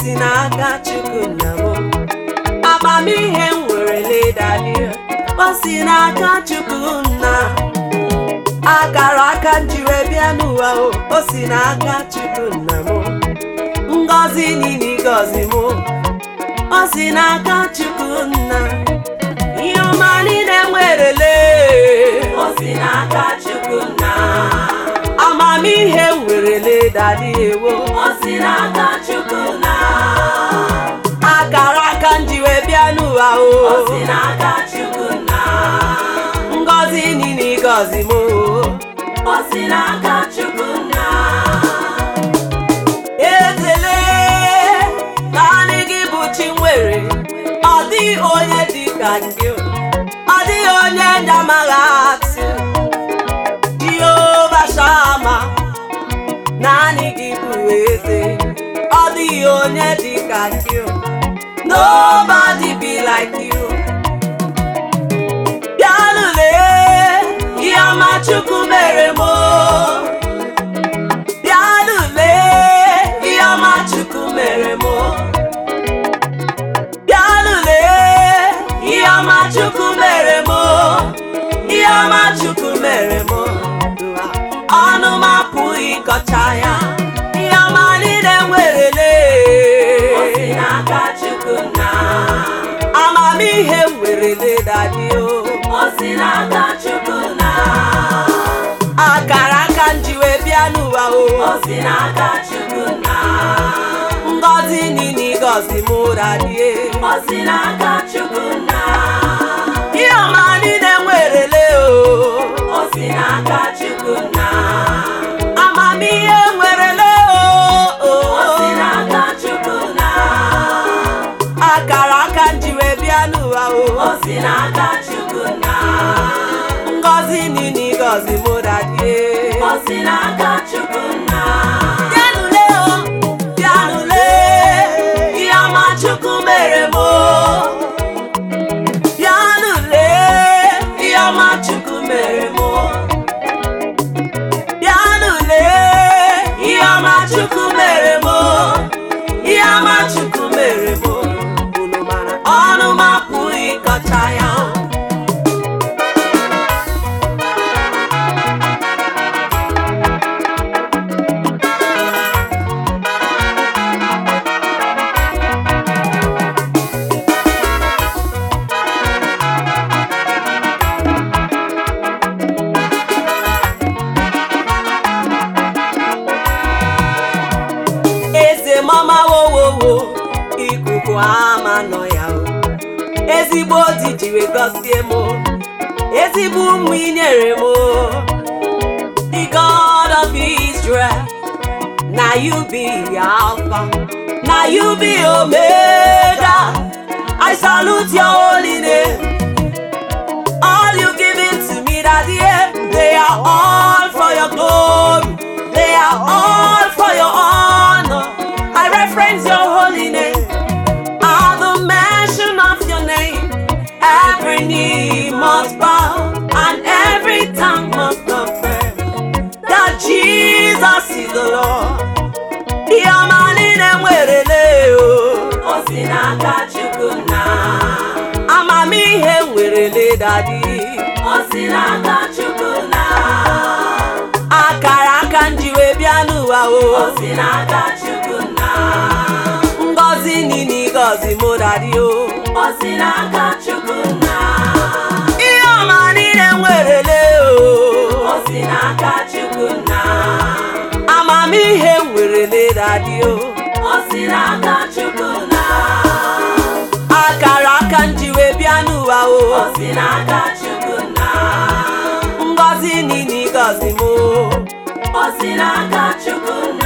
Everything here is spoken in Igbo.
si n'aka chukwu nna m amamihe m nwere ledadị o si n'aka chukwu nna akara aka m jiri bịa n'ụwa o o si n'aka chukwu nna m ngọzi niile gọzi m o si n'aka chukwu nna ihe ọma niile nwerele o si n'aka chukwu nna amamihe m nwerele dadị ewo o si n'aka chukwu nna akara aka m ji wee bịa n'ụwa o o si n'aka chukwu nna ngọzi niile gọzi m o o si n'aka chukwu nna ezele naanị gị bụ chi nwere ọ dịghị onye dị ka gị ọ dịghị onye ndị amaghị atụ jehova shama naanị gị bụ eze ọ dịghị onye dị ka gị nobody be like you bịanụle ihe ọma chukwu mere m o. bịanụle ihe ọma chukwu mere m bịanụle ihe ọma chukwu mere m ihe ọma chukwu mere m ọnụ m apụghị ịkọcha ya ihe ọma niile nwerele n'aka chukwu na amamihe m werele dadi o o si n'aka chukwu na akara aka m ji wee bịa n'ụwa o o si n'aka chukwu na ngọzi niile gọzi m dadie o si n'aka chukwu na ihe ọma niile nwerele o o si n'aka chukwu na amamihe nwerele o o si n'aka chukwu na akara aka m ji wee bịa n'ụwa o o si n'aka chukwu na ngọzi niile gọzi m dadie o si n'aka chukwu na bịanụle o bịanụle ihe ọma chukwu mere m o bịanụle ihe ọma chukwu mere m o bịanụle ihe ọma chukwu mere m o ihe ọma chukwu mere m o unu mara ọnụ m apụghị ịkọcha ya o eze mama wowowo ikuku ama nọ ya o ezigbo di jiri gọzie m ezigbo ụmụ inyere m the god of israel na you be alpha na you be omega i salute your holy name all you given to me that year they are all for your glory they are all for your honor i reference your holy name at the mention of your name every knee must bow and every tongue must confess that jesus is the lord ihe ọma niile nwerele o o si n'aka chukwu na amamihe nwerele dadi o si n'aka chukwu na akara aka m ji wee bịa n'ụwa o o si n'aka chukwu na ngọzi niile gọzi m dadi o o si n'aka chukwu na ihe ọma niile nwerele o o si n'aka chukwu na amamihe nwerele dadi o o si n'aka chukwu na akara aka m ji wee bịa n'ụwa o o si n'aka chukwu na ngọzi niile gọzi m o o si n'aka chukwu